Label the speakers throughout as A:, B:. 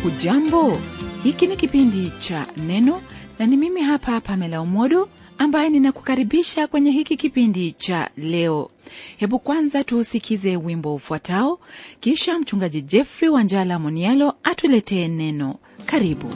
A: hujambo hiki ni kipindi cha neno na ni mimi hapa pamela umodo ambaye ninakukaribisha kwenye hiki kipindi cha leo hebu kwanza tuusikize wimbo ufuatao kisha mchungaji jeffrey wanjala monialo atuletee neno karibu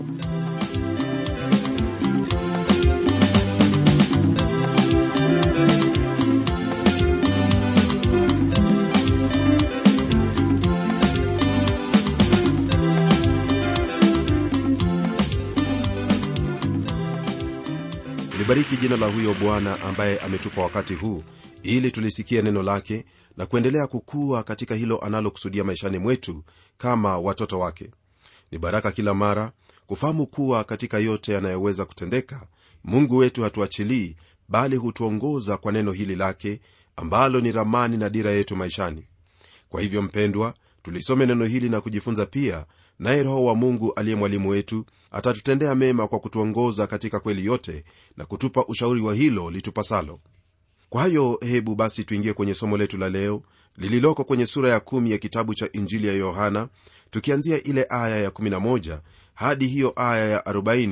B: libariki jina la huyo bwana ambaye ametupa wakati huu ili tulisikie neno lake na kuendelea kukua katika hilo analokusudia maishani mwetu kama watoto wake ni baraka kila mara kufahamu kuwa katika yote yanayoweza kutendeka mungu wetu hatuachilii bali hutuongoza kwa neno hili lake ambalo ni ramani na dira yetu maishani kwa hivyo mpendwa tulisome neno hili na kujifunza pia naye roho wa mungu aliye mwalimu wetu atatutendea mema kwa kutuongoza katika kweli yote na kutupa ushauri wa hilo litupasalo kwa hayo hebu basi tuingie kwenye somo letu la leo lililoko kwenye sura ya kumi ya kitabu cha injili ya yohana tukianzia ile aya ya 11 hadi hiyo aya ya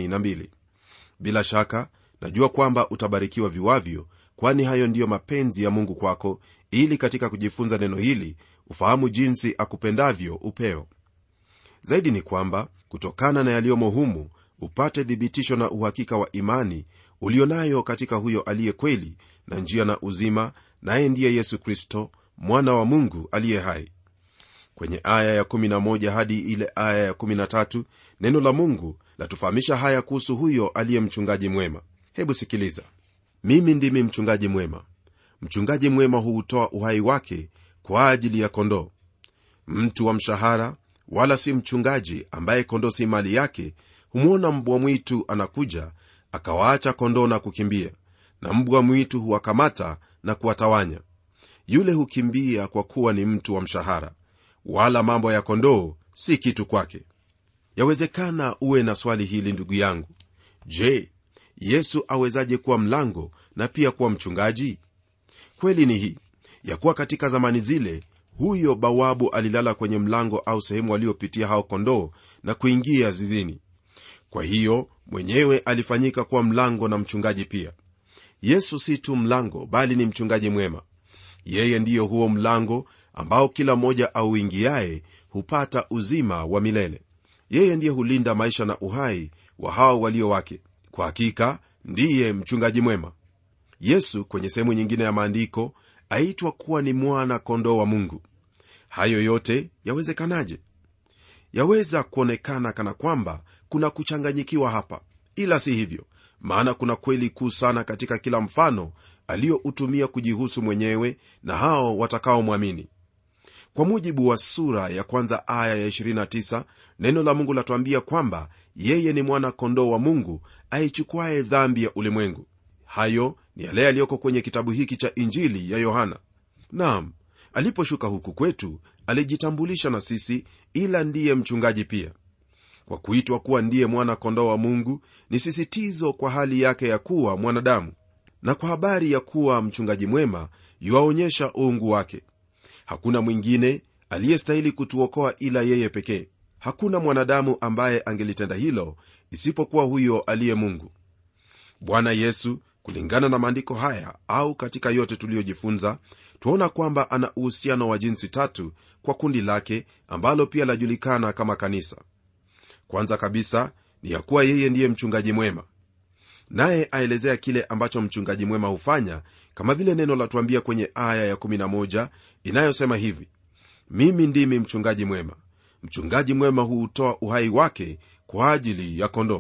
B: 42 bila shaka najua kwamba utabarikiwa viwavyo kwani hayo ndiyo mapenzi ya mungu kwako ili katika kujifunza neno hili ufahamu jinsi akupendavyo upeo zaidi ni kwamba kutokana na yaliyomo humu upate thibitisho na uhakika wa imani ulionayo katika huyo aliye kweli na njia na uzima naye ndiye yesu kristo mwana wa mungu aliye hai kwenye aya ya11 hadi ile aya ya13 neno la mungu latufahamisha haya kuhusu huyo aliye mchungaji mwema hebu sikiliza mimi ndimi mchungaji mwema mchungaji mwema huutoa uhai wake kwa ajili ya kondoo mtu wa mshahara wala si mchungaji ambaye kondoo si mali yake humwona mbwa mwitu anakuja akawaacha kondoo na kukimbia na mbwa mwitu huwakamata na kuwatawanya yule hukimbia kwa kuwa ni mtu wa mshahara wala mambo ya kondoo si kitu kwake yawezekana uwe na swali hili ndugu yangu je yesu awezaje kuwa mlango na pia kuwa mchungaji kweli ni hii ya kuwa katika zamani zile huyo bawabu alilala kwenye mlango au sehemu waliopitia hao kondoo na kuingia zizini kwa hiyo mwenyewe alifanyika kuwa mlango na mchungaji pia yesu si tu mlango bali ni mchungaji mwema yeye ndiyo huo mlango ambao kila mmoja auingiaye hupata uzima wa milele yeye ndiye hulinda maisha na uhai wa hao walio wake kwa hakika ndiye mchungaji mwema yesu kwenye sehemu nyingine ya maandiko aitwa kuwa ni mwana kondoo wa mungu hayo yote yawezekanaje yaweza kuonekana kana kwamba kuna kuchanganyikiwa hapa ila si hivyo maana kuna kweli kuu sana katika kila mfano aliyoutumia kujihusu mwenyewe na hao watakaomwamini kwa mujibu wa sura ya kwanza aya ya 29 neno la mungu latuambia kwamba yeye ni mwana kondoo wa mungu aichukuaye dhambi ya ulimwengu hayo ni yale yaliyoko kwenye kitabu hiki cha injili ya yohana nam aliposhuka huku kwetu alijitambulisha na sisi ila ndiye mchungaji pia kwa kuitwa kuwa ndiye mwana kondoo wa mungu ni sisitizo kwa hali yake ya kuwa mwanadamu na kwa habari ya kuwa mchungaji mwema yuwaonyesha uungu wake hakuna mwingine aliyestahili kutuokoa ila yeye pekee hakuna mwanadamu ambaye angelitenda hilo isipokuwa huyo aliye mungu bwana yesu kulingana na maandiko haya au katika yote tuliyojifunza twaona kwamba ana uhusiano wa jinsi tatu kwa kundi lake ambalo pia lajulikana kama kanisa kwanza kabisa ni ya kuwa yeye ndiye mchungaji mwema naye aelezea kile ambacho mchungaji mwema hufanya kama vile neno latuambia kwenye aya ya11 inayosema hivi mimi ndimi mchungaji mwema mchungaji mwema huutoa uhai wake kwa ajili ya kondoo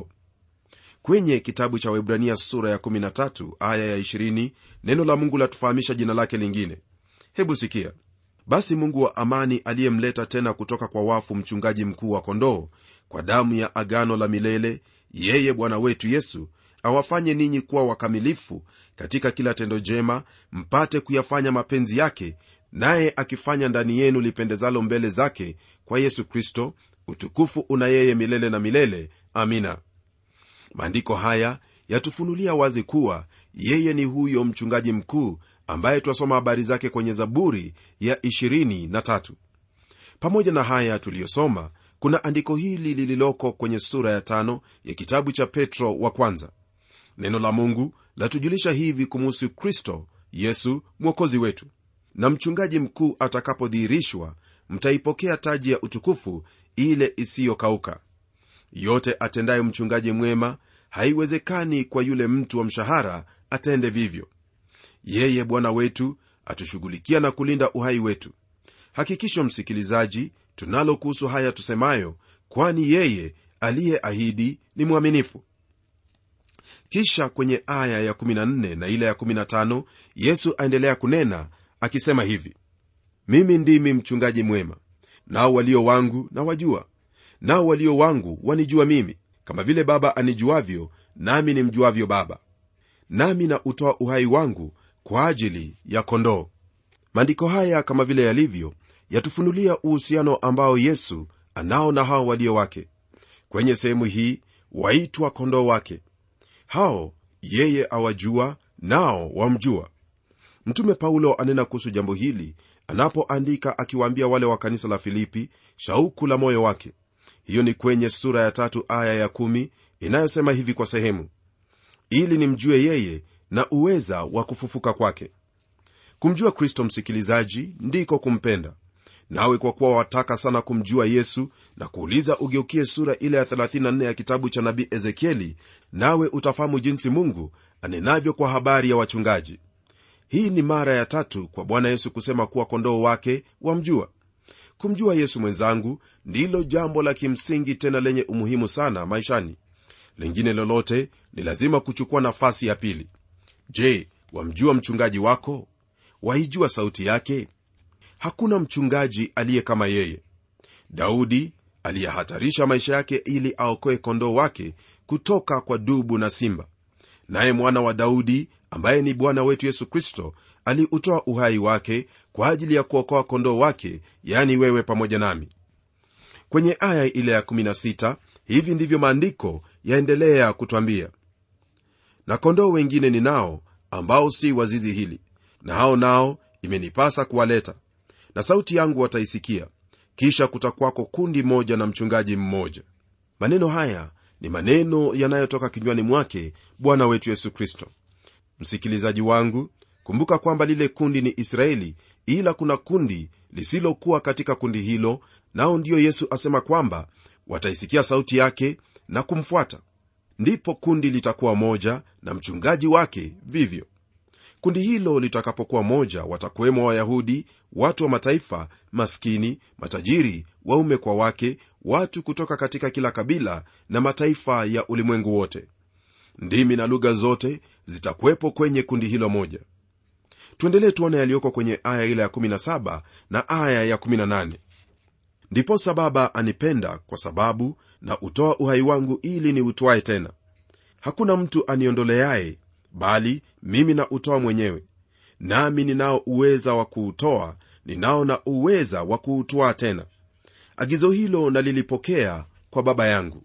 B: kwenye kitabu cha webrania sura ya 13 aya ya 20 neno la mungu latufahamisha jina lake lingine hebu sikia basi mungu wa amani aliyemleta tena kutoka kwa wafu mchungaji mkuu wa kondoo kwa damu ya agano la milele yeye bwana wetu yesu awafanye ninyi kuwa wakamilifu katika kila tendo jema mpate kuyafanya mapenzi yake naye akifanya ndani yenu lipendezalo mbele zake kwa yesu kristo utukufu una yeye milele na milele amina maandiko haya yatufunulia wazi kuwa yeye ni huyo mchungaji mkuu ambaye twasoma habari zake kwenye zaburi ya 23 pamoja na haya tuliyosoma kuna andiko hili lililoko kwenye sura ya tano ya kitabu cha petro wa kwanza neno la mungu latujulisha hivi kumuhusu kristo yesu mwokozi wetu na mchungaji mkuu atakapodhihirishwa mtaipokea taji ya utukufu ile isiyokauka yote atendaye mchungaji mwema haiwezekani kwa yule mtu wa mshahara atende vivyo yeye bwana wetu atushughulikia na kulinda uhai wetu hakikisho msikilizaji tunalo kuhusu haya tusemayo kwani yeye aliyeahidi ni mwaminifu kisha kwenye aya ya 14 na ile ya 15 yesu aendelea kunena akisema hivi mimi ndimi mchungaji mwema nao walio wangu na wajua nao walio wangu wanijua mimi kama vile baba anijuavyo nami nimjuavyo baba nami na utoa uhai wangu kwa ajili ya kondoo maandiko haya kama vile yalivyo yatufunulia uhusiano ambao yesu anao na hao walio wake kwenye sehemu hii waitwa kondoo wake hao yeye awajua nao wamjua mtume paulo anena kuhusu jambo hili anapoandika akiwaambia wale wa kanisa la filipi shauku la moyo wake hiyo ni kwenye sura ya tatu aya ya kumi inayosema hivi kwa sehemu ili nimjue yeye na uweza wa kufufuka kwake kumjua kristo msikilizaji ndiko kumpenda nawe kwa kuwa wataka sana kumjua yesu na kuuliza ugeukie sura ile ya 34 ya kitabu cha nabii ezekieli nawe utafahamu jinsi mungu anenavyo kwa habari ya wachungaji hii ni mara ya tatu kwa bwana yesu kusema kuwa kondoo wake wamjua kumjua yesu mwenzangu ndilo jambo la kimsingi tena lenye umuhimu sana maishani lingine lolote ni lazima kuchukua nafasi ya pili je wamjua mchungaji wako waijua sauti yake hakuna mchungaji aliye kama yeye daudi aliyehatarisha maisha yake ili aokoe kondoo wake kutoka kwa dubu na simba naye mwana wa daudi ambaye ni bwana wetu yesu kristo aliutoa uhai wake kwa ajili ya kuokoa kondoo wake yani wewe pamoja nami kwenye aya ile ya 16 hivi ndivyo maandiko yaendelea kutwambia na kondoo wengine ni nao ambao si wazizi hili na hao nao imenipasa kuwaleta na sauti yangu wataisikia kisha kutakwako kundi moja na mchungaji mmoja maneno haya ni maneno yanayotoka kinywani mwake bwana wetu yesu kristo msikilizaji wangu kumbuka kwamba lile kundi ni israeli ila kuna kundi lisilokuwa katika kundi hilo nao ndiyo yesu asema kwamba wataisikia sauti yake na kumfuata ndipo kundi litakuwa moja na mchungaji wake vivyo kundi hilo litakapokuwa moja watakuwemo wayahudi watu wa mataifa maskini matajiri waume kwa wake watu kutoka katika kila kabila na mataifa ya ulimwengu wote ndimi na lugha zote zitakuwepo kwenye kundi hilo moja tuendelee tuone yaliyoko kwenye aya ile ya 17 na aya ya 18 ndiposa baba anipenda kwa sababu na utoa uhai wangu ili ni utwae tena hakuna mtu aniondoleaye bali mimi na utoa mwenyewe nami ninao uweza wa kuutoa ninao na uweza wa kuutwaa tena agizo hilo nalilipokea kwa baba yangu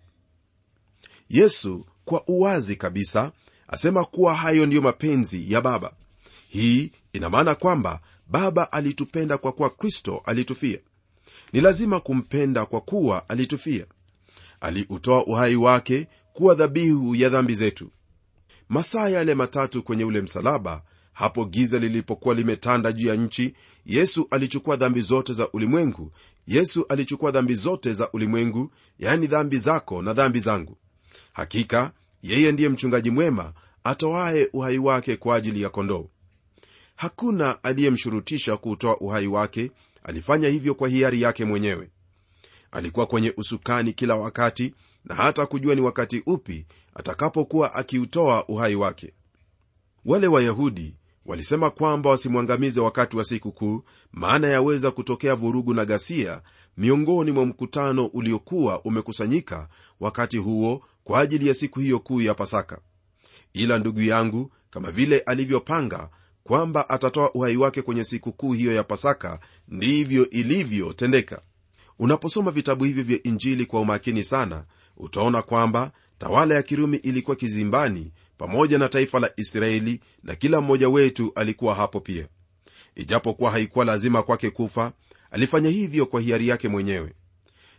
B: yesu kwa uwazi kabisa asema kuwa hayo ndiyo mapenzi ya baba hii ina maana kwamba baba alitupenda kwa kuwa kristo alitufia ni lazima kumpenda kwa kuwa alitufia aliutoa uhai wake kuwa dhabihu ya dhambi zetu masaa yale matatu kwenye ule msalaba hapo giza lilipokuwa limetanda juu ya nchi yesu alichukua dhambi zote za ulimwengu yesu alichukua dhambi zote za ulimwengu yaani dhambi zako na dhambi zangu hakika yeye ndiye mchungaji mwema atoaye uhai wake kwa ajili ya kondoo hakuna aliyemshurutisha kuutoa uhai wake alifanya hivyo kwa hiari yake mwenyewe alikuwa kwenye usukani kila wakati na hata kujua ni wakati upi atakapokuwa akiutoa uhai wake wale wayahudi walisema kwamba wasimwangamize wakati wa siku kuu maana yaweza kutokea vurugu na ghasia miongoni mwa mkutano uliokuwa umekusanyika wakati huo kwa ajili ya siku hiyo kuu ya pasaka ila ndugu yangu kama vile alivyopanga kwamba atatoa uhai wake kwenye siku kuu hiyo ya pasaka ndivyo ilivyotendeka unaposoma vitabu hivi vya injili kwa umakini sana utaona kwamba tawala ya kirumi ilikuwa kizimbani pamoja na taifa la israeli na kila mmoja wetu alikuwa hapo pia ijapokuwa haikuwa lazima kwake kufa alifanya hivyo kwa hiari yake mwenyewe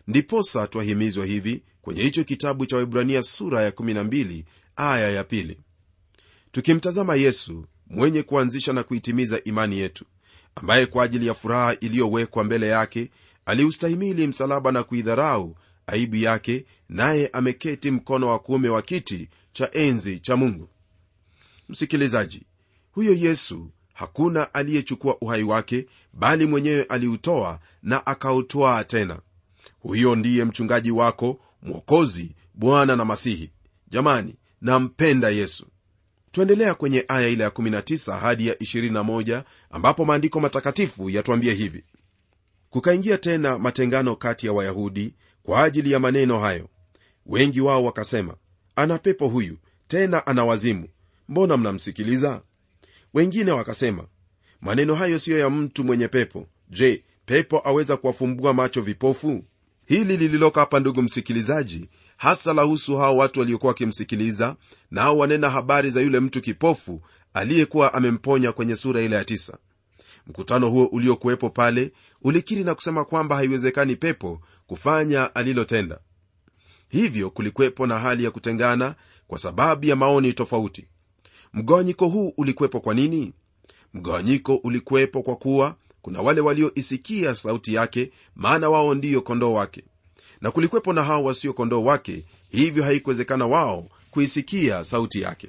B: ndiposa twahimizwa hivi kwenye hicho kitabu cha waibrania sura ya 12 aya ya pili tukimtazama yesu mwenye kuanzisha na kuitimiza imani yetu ambaye kwa ajili ya furaha iliyowekwa mbele yake aliustahimili msalaba na kuidharau aibu yake naye ameketi mkono wa kuume wa kiti cha enzi cha mungu msikilizaji huyo yesu hakuna aliyechukua uhai wake bali mwenyewe aliutoa na akautwaa tena huyo ndiye mchungaji wako mwokozi bwana na masihi jamani nampenda yesu tuendelea kwenye aya ile ya 19 hadi ya 21 ambapo maandiko matakatifu yatuambia hivi kukaingia tena matengano kati ya wayahudi kwa ajili ya maneno hayo wengi wao wakasema ana pepo huyu tena ana wazimu mbona mnamsikiliza wengine wakasema maneno hayo siyo ya mtu mwenye pepo je pepo aweza kuwafumbua macho vipofu hili lililoko hapa ndugu msikilizaji hasa lahusu hao watu waliokuwa wakimsikiliza nao wanena habari za yule mtu kipofu aliyekuwa amemponya kwenye sura ile ya tisa mkutano huo uliokuwepo pale ulikiri na kusema kwamba haiwezekani pepo kufanya alilotenda hivyo kulikuwepo na hali ya kutengana kwa sababu ya maoni tofauti mgawanyiko huu ulikuwepo kwa nini mgawanyiko ulikuwepo kwa kuwa kuna wale walioisikia sauti yake maana wao ndiyo kondoo wake na kulikuwepo na hao wasio kondoo wake hivyo haikuwezekana wao kuisikia sauti yake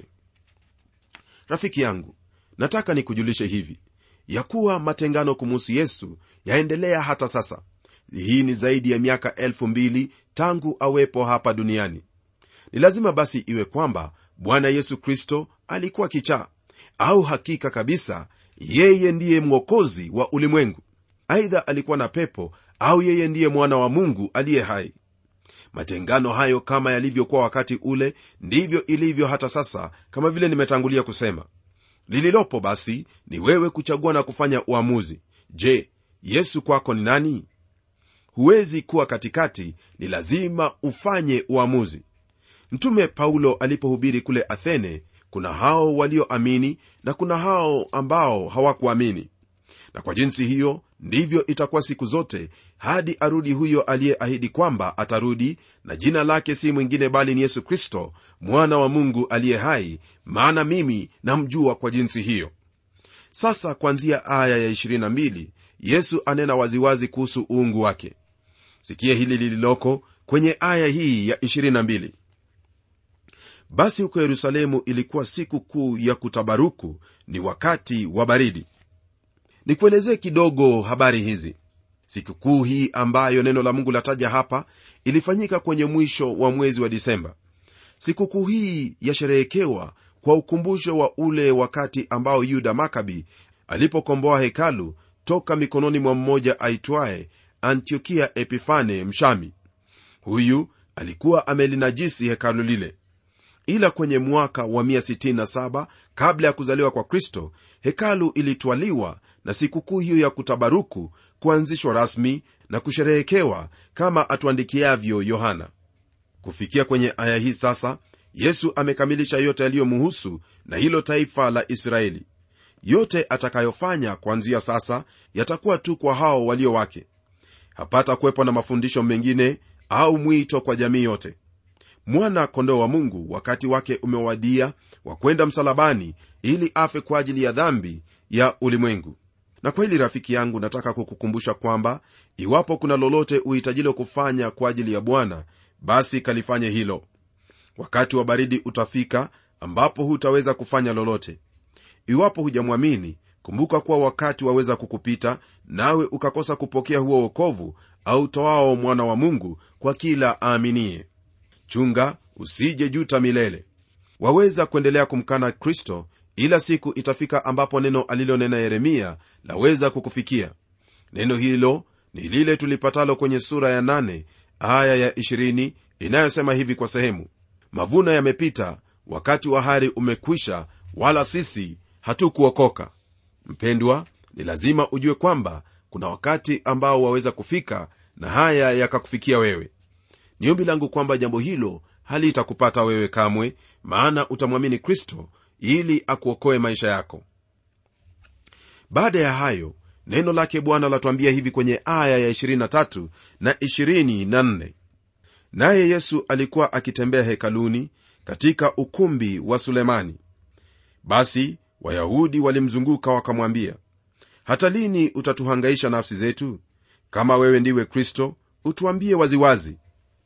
B: rafiki yangu nataka nikujulishe hivi ya kuwa matengano kumuhusu yesu yaendelea hata sasa hii ni zaidi ya miaka elfu mbili tangu awepo hapa duniani ni lazima basi iwe kwamba bwana yesu kristo alikuwa kichaa au hakika kabisa yeye ndiye mwokozi wa ulimwengu aidha alikuwa na pepo au yeye ndiye mwana wa mungu aliye hai matengano hayo kama yalivyokuwa wakati ule ndivyo ilivyo hata sasa kama vile nimetangulia kusema lililopo basi ni wewe kuchagua na kufanya uamuzi je yesu kwako ni nani huwezi kuwa katikati ni lazima ufanye uamuzi mtume paulo alipohubiri kule athene kuna hao walioamini na kuna hao ambao hawakuamini na kwa jinsi hiyo ndivyo itakuwa siku zote hadi arudi huyo aliyeahidi kwamba atarudi na jina lake si mwingine bali ni yesu kristo mwana wa mungu aliye hai maana mimi namjua kwa jinsi hiyo sasa kwanzia aya ya 22 yesu anena waziwazi kuhusu uungu wake sikia hili lililoko kwenye aya hii ya 22 basi huko yerusalemu ilikuwa siku kuu ya kutabaruku ni wakati wa baridi nikuelezee kidogo habari hizi sikukuu hii ambayo neno la mungu lataja hapa ilifanyika kwenye mwisho wa mwezi wa disemba sikukuu hii yasherehekewa kwa ukumbusho wa ule wakati ambao yuda makabi alipokomboa hekalu toka mikononi mwa mmoja aitwaye antiokia epifane mshami huyu alikuwa amelinajisi hekalu lile ila kwenye mwaka wa 167 kabla ya kuzaliwa kwa kristo hekalu ilitwaliwa na sikukuu hiyo ya kutabaruku kuanzishwa rasmi na kusherehekewa kama atuandikiavyo yohana kufikia kwenye aya hii sasa yesu amekamilisha yote yaliyomuhusu na hilo taifa la israeli yote atakayofanya kuanzia sasa yatakuwa tu kwa hao walio wake hapata kuwepo na mafundisho mengine au mwito kwa jamii yote mwana kondoo wa mungu wakati wake umewadia wa kwenda msalabani ili afe kwa ajili ya dhambi ya ulimwengu na kwa hili rafiki yangu nataka kukukumbusha kwamba iwapo kuna lolote uhitajilo kufanya kwa ajili ya bwana basi kalifanye hilo wakati wa baridi utafika ambapo hutaweza kufanya lolote iwapo hujamwamini kumbuka kuwa wakati waweza kukupita nawe ukakosa kupokea huo wokovu au toao mwana wa mungu kwa kila aaminie chunga usije juta milele waweza kuendelea kumkana kristo ila siku itafika ambapo neno alilonena yeremia laweza kukufikia neno hilo ni lile tulipatalo kwenye sura ya 8 aya ya 20 inayosema hivi kwa sehemu mavuno yamepita wakati wa hari umekwisha wala sisi hatukuokoka mpendwa ni lazima ujue kwamba kuna wakati ambao waweza kufika na haya yakakufikia wewe ni ombi langu kwamba jambo hilo halitakupata wewe kamwe maana utamwamini kristo ili akuokoe maisha yako baada ya hayo neno lake bwana latuambia hivi kwenye aya ya 23 na 24 naye yesu alikuwa akitembea hekaluni katika ukumbi wa sulemani basi wayahudi walimzunguka wakamwambia hata lini utatuhangaisha nafsi zetu kama wewe ndiwe kristo utuambie waziwazi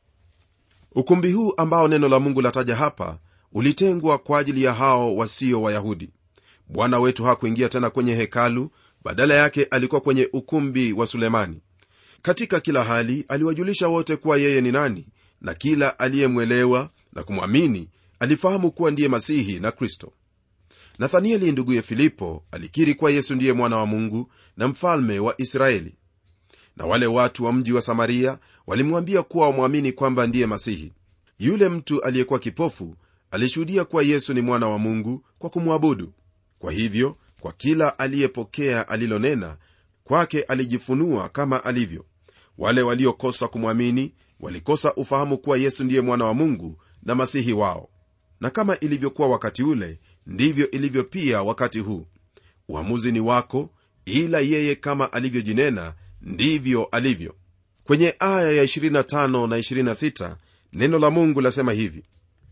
B: ukumbi huu ambao neno la mungu lataja hapa ulitengwa kwa ajili ya hao wasio wayahudi bwana wetu hakuingia tena kwenye hekalu badala yake alikuwa kwenye ukumbi wa sulemani katika kila hali aliwajulisha wote kuwa yeye ni nani na kila aliyemwelewa na kumwamini alifahamu kuwa ndiye masihi na kristo nathanieli nduguye filipo alikiri kuwa yesu ndiye mwana wa mungu na mfalme wa israeli na wale watu wa mji wa samaria walimwambia kuwa wamwamini kwamba ndiye masihi yule mtu aliyekuwa kipofu alishuhudia kuwa yesu ni mwana wa mungu kwa kumwabudu kwa hivyo kwa kila aliyepokea alilonena kwake alijifunua kama alivyo wale waliokosa kumwamini walikosa ufahamu kuwa yesu ndiye mwana wa mungu na masihi wao na kama ilivyokuwa wakati ule ndivyo ilivyo pia wakati huu uamuzi ni wako ila yeye kama alivyojinena ndivyo alivyo kwenye aya ya 25 na 26 neno la mungu lasema hivi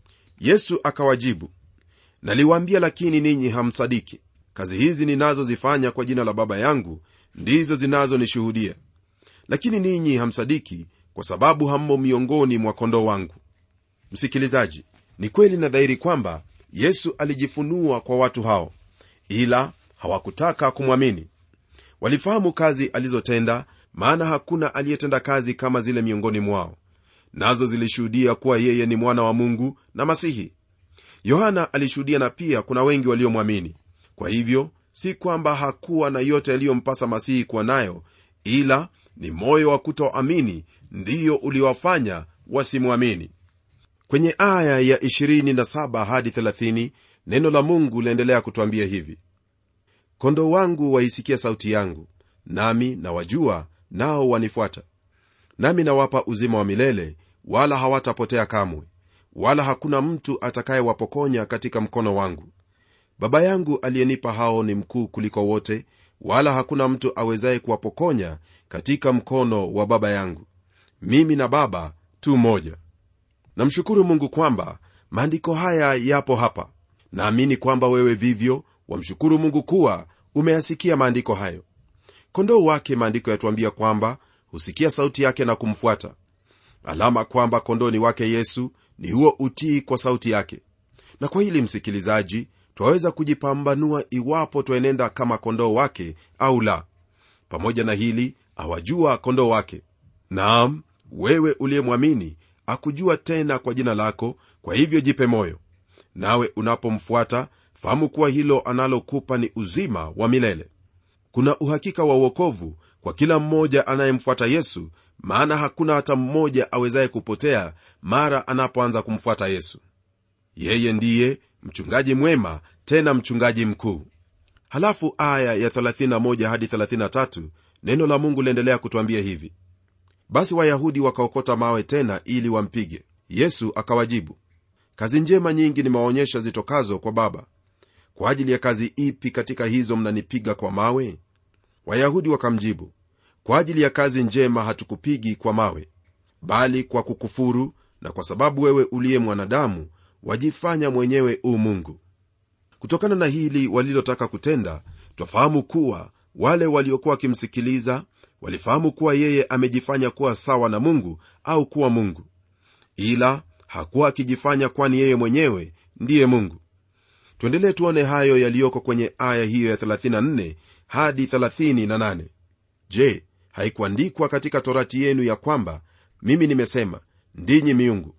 B: yesu akawajibu naliwaambia lakini ninyi hamsadiki kazi hizi ninazozifanya kwa jina la baba yangu ndizo zinazonishuhudia lakini ninyi hamsadiki kwa sababu hammo miongoni mwa kondoo wangu msikilizaji ni kweli na dhahiri kwamba yesu alijifunua kwa watu hao ila hawakutaka kumwamini walifahamu kazi alizotenda maana hakuna aliyetenda kazi kama zile miongoni mwao nazo zilishuhudia kuwa yeye ni mwana wa mungu na masihi yohana alishuhudia na pia kuna wengi waliomwamini kwa hivyo si kwamba hakuwa na yote yaliyompasa masihi kuwa nayo ila ni moyo wa kutoamini ndiyo uliwafanya wasimwamini kwenye aya ya 27 hadi 30 neno la mungu laendelea kutwambia hivi kondoo wangu waisikia sauti yangu nami nawajua nao wanifuata nami nawapa uzima wa milele wala hawatapotea kamwe wala hakuna mtu atakayewapokonya katika mkono wangu baba yangu aliyenipa hao ni mkuu kuliko wote wala hakuna mtu awezaye kuwapokonya katika mkono wa baba yangu mimi na baba tu moja namshukuru mungu kwamba maandiko haya yapo hapa naamini kwamba wewe vivyo wamshukuru mungu kuwa umeyasikia maandiko hayo kondoo wake maandiko yatuambia kwamba husikia sauti yake na kumfuata alama kwamba kondoo ni wake yesu ni huo utii kwa sauti yake na kwa hili msikilizaji twaweza kujipambanua iwapo twaenenda kama kondoo wake au la pamoja na hili awajua kondoo wake naam wewe uliyemwamini akujua tena kwa jina lako kwa hivyo jipe moyo nawe unapomfuata fahamu kuwa hilo analokupa ni uzima wa milele kuna uhakika wa uokovu kwa kila mmoja anayemfuata yesu maana hakuna hata mmoja awezaye kupotea mara anapoanza kumfuata yesu yeye ndiye mchungaji mwema tena mchungaji mkuu halafu aya ya 31 hadi 33 neno la mungu liendelea kutwambia hivi basi wayahudi wakaokota mawe tena ili wampige yesu akawajibu kazi njema nyingi nimewaonyesha zitokazo kwa baba kwa ajili ya kazi ipi katika hizo mnanipiga kwa mawe wayahudi wakamjibu kwa ajili ya kazi njema hatukupigi kwa mawe bali kwa kukufuru na kwa sababu wewe uliye mwanadamu wajifanya mwenyewe u mungu kutokana na hili walilotaka kutenda twafahamu kuwa wale waliokuwa wakimsikiliza walifahamu kuwa yeye amejifanya kuwa sawa na mungu au kuwa mungu ila hakuwa akijifanya kwani yeye mwenyewe ndiye mungu tuendelee tuone hayo yaliyoko kwenye aya hiyo ya 34 hadi 38 je haikuandikwa katika torati yenu ya kwamba mimi nimesema ndinyi miungu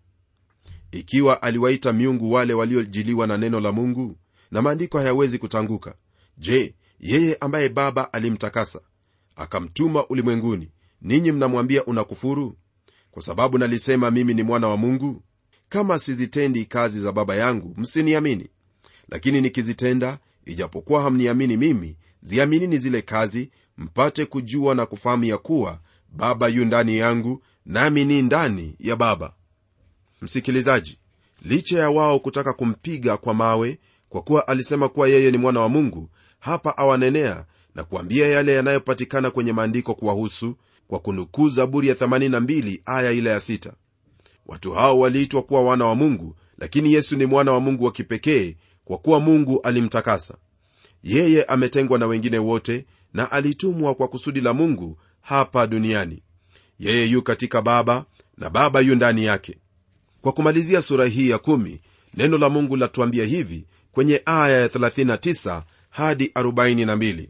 B: ikiwa aliwaita miungu wale waliojiliwa na neno la mungu na maandiko hayawezi kutanguka je yeye ambaye baba alimtakasa akamtuma ulimwenguni ninyi mnamwambia unakufuru kwa sababu nalisema mimi ni mwana wa mungu kama sizitendi kazi za baba yangu msiniamini lakini nikizitenda ijapokuwa hamniamini mimi ziaminini zile kazi mpate kujua na kufahamu ya kuwa baba yu ndani yangu nami ni ndani ya baba msikilizaji licha ya wao kutaka kumpiga kwa mawe kwa kuwa alisema kuwa yeye ni mwana wa mungu hapa awanenea na kuambia yale yanayopatikana kwenye maandiko kuwahusu kwa kunukuu zaburi ya 82 aya ile ya 6 watu hao waliitwa kuwa wana wa mungu lakini yesu ni mwana wa mungu wa kipekee kwa kuwa mungu alimtakasa yeye ametengwa na wengine wote na alitumwa kwa kusudi la mungu hapa duniani yeye yu katika baba na baba yu ndani yake kwa kumalizia sura hii ya kumi, neno la mungu latuambia hivi kwenye aya ya 39 hadi 42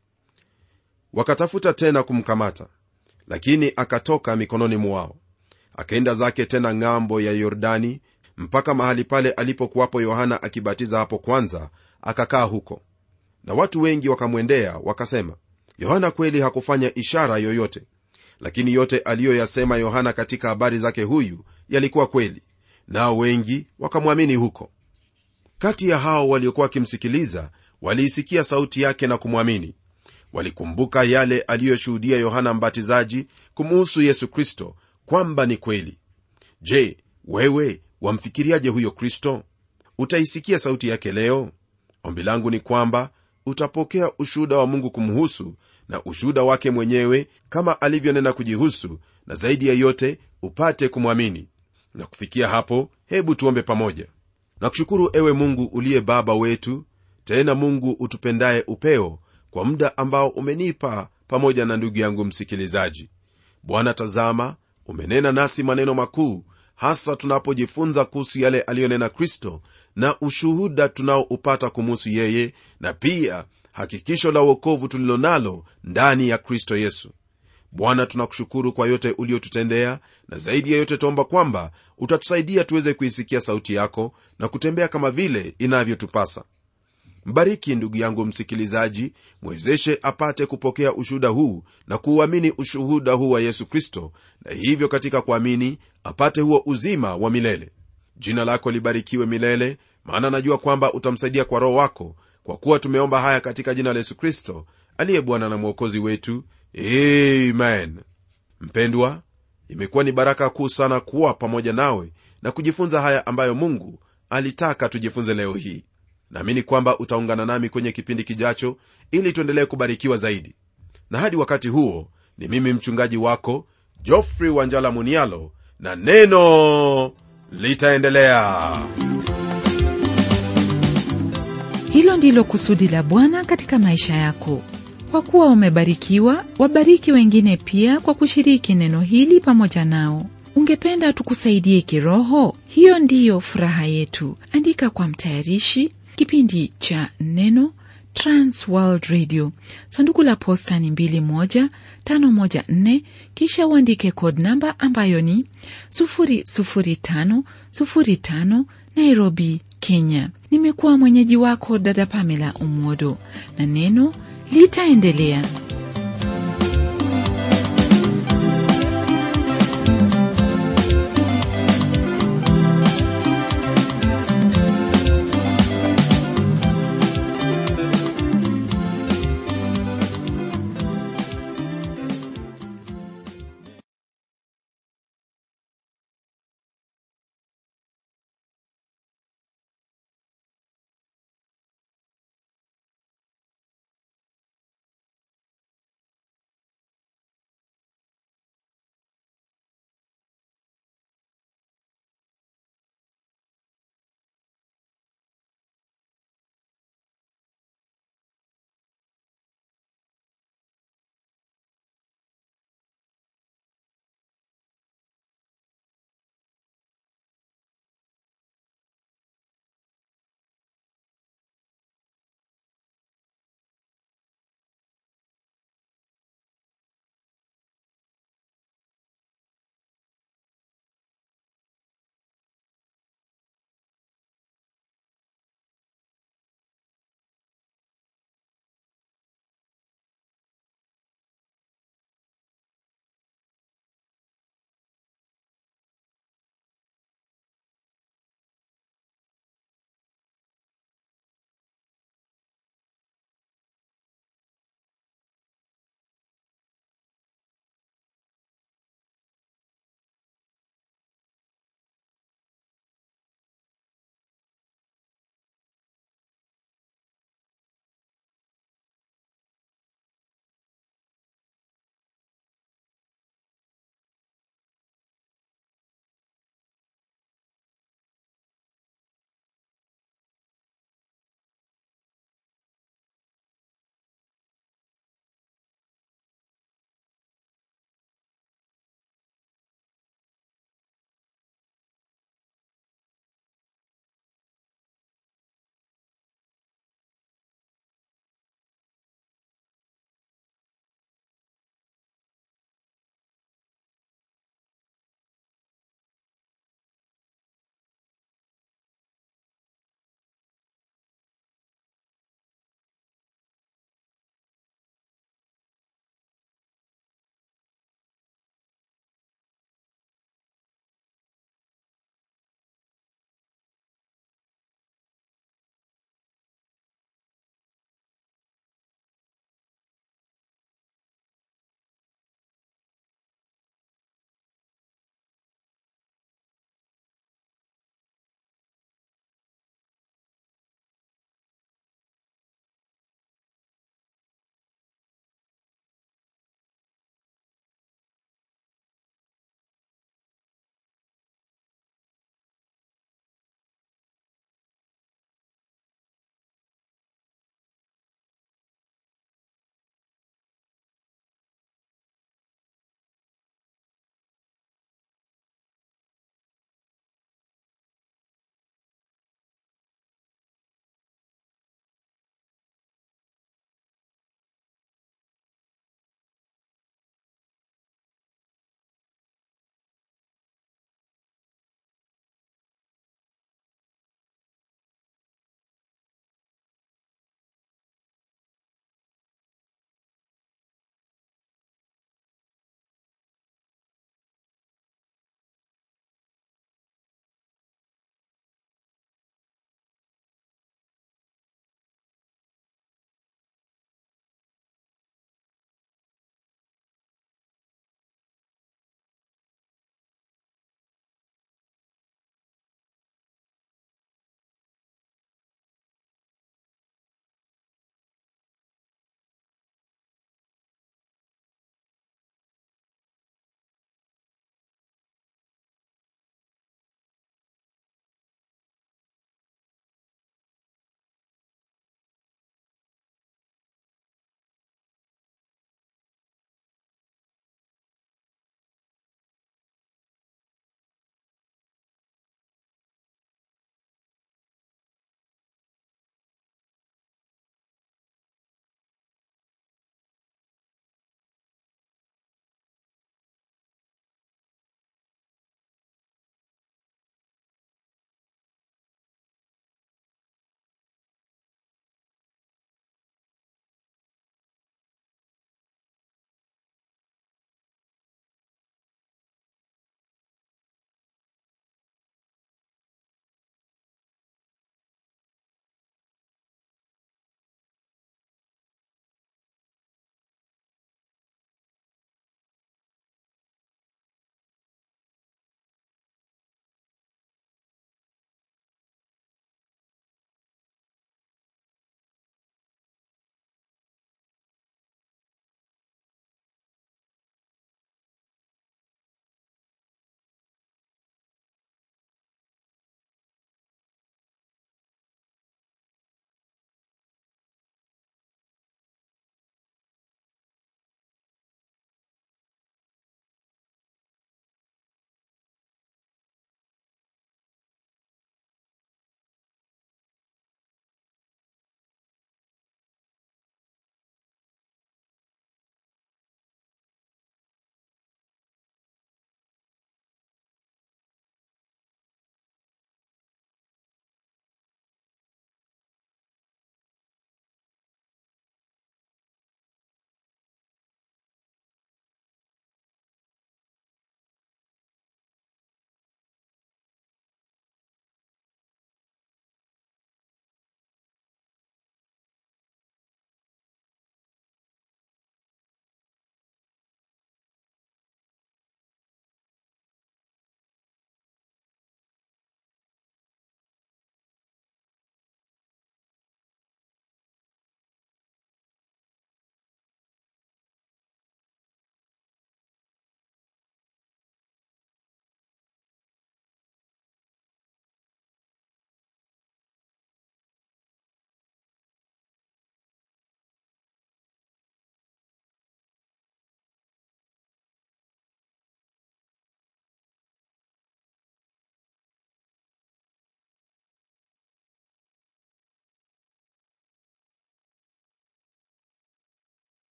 B: wakatafuta tena kumkamata lakini akatoka mikononi mwao akaenda zake tena ng'ambo ya yordani mpaka mahali pale alipokuwapo yohana akibatiza hapo kwanza akakaa huko na watu wengi wakamwendea wakasema yohana kweli hakufanya ishara yoyote lakini yote aliyoyasema yohana katika habari zake huyu yalikuwa kweli nao wengi wakamwamini huko kati ya hao waliokuwa wakimsikiliza waliisikia sauti yake na kumwamini walikumbuka yale aliyoshuhudia yohana mbatizaji kumuhusu yesu kristo kwamba ni kweli je wewe wamfikiriaje huyo kristo utaisikia sauti yake leo ombi langu ni kwamba utapokea ushuhuda wa mungu kumhusu na ushuhuda wake mwenyewe kama alivyonena kujihusu na zaidi ya yote upate kumwamini na kufikia hapo hebu tuombe pamoja na kushukuru ewe mungu uliye baba wetu tena mungu utupendaye upeo kwa muda ambao umenipa pamoja na ndugu yangu msikilizaji bwana tazama umenena nasi maneno makuu hasa tunapojifunza kuhusu yale aliyonena kristo na ushuhuda tunaoupata kumuhusu yeye na pia hakikisho la uokovu tulilo nalo ndani ya kristo yesu bwana tunakushukuru kwa yote uliotutendea na zaidi ya yote tuomba kwamba utatusaidia tuweze kuisikia sauti yako na kutembea kama vile inavyotupasa mbariki ndugu yangu msikilizaji mwezeshe apate kupokea ushuhuda huu na kuuamini ushuhuda huu wa yesu kristo na hivyo katika kuamini apate huo uzima wa milele jina lako libarikiwe milele maana najua kwamba utamsaidia kwa roho wako kwa kuwa tumeomba haya katika jina la yesu kristo aliye bwana na mwokozi wetu amen mpendwa imekuwa ni baraka kuu sana kuwa pamoja nawe na kujifunza haya ambayo mungu alitaka tujifunze leo hii naamini kwamba utaungana nami kwenye kipindi kijacho ili tuendelee kubarikiwa zaidi na hadi wakati huo ni mimi mchungaji wako jofrey wanjala munialo na neno litaendelea
A: hilo ndilo kusudi la bwana katika maisha yako kwa kuwa umebarikiwa wabariki wengine pia kwa kushiriki neno hili pamoja nao ungependa tukusaidie kiroho hiyo ndiyo furaha yetu andika kwa mtayarishi kipindi cha neno transworld radio sanduku la posta ni 21514 kisha uandike code namba ambayo ni 00505 nairobi kenya nimekuwa mwenyeji wako dada pamela umodo na neno litaendelea